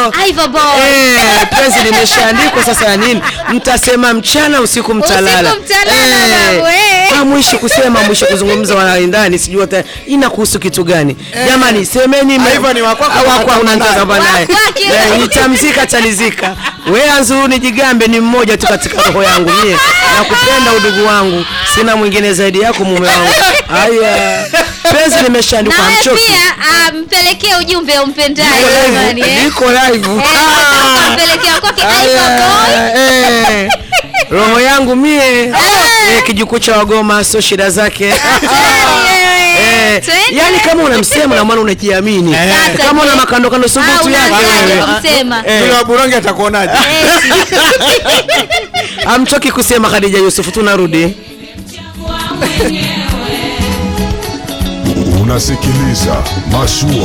hilo Ivo Boy. Eh, penzi limeshaandikwa sasa ya nini mtasema mchana usiku mtalala Usiku mtalala, babu, eh. Ah, mwisho kusema mwisho kuzungumza wanaendani sijui hata inakuhusu kitu gani jamani semeni me- Ivo ni wa kwako, Ah, wa kwako, unataka unataka naye. naye Wa kwake. Eh, nitamzika talizika we anzuru nijigambe ni mmoja tu katika roho yangu mie nakupenda udugu wangu sina mwingine zaidi yako mume wangu haya penzi limeshaandikwa nawe hamchoki pia ah, mpelekee ujumbe umpendaye Niko live, jamani, eh. niko live Eh, Ah. ukampelekea kwake Ivo Aya, Boy. eh, roho yangu mie eh, kijukuu cha wagoma sio shida zake Eh, Twende. yani kama unamsema na maana unajiamini Sasa kama una je? makando kando Ah, subutu yake unaanzaje wewe. kumsema? Eh. Yule wa Buronge atakuonaje? amchoki kusema Khadija Yusuf tunarudi Unasikiliza Mashua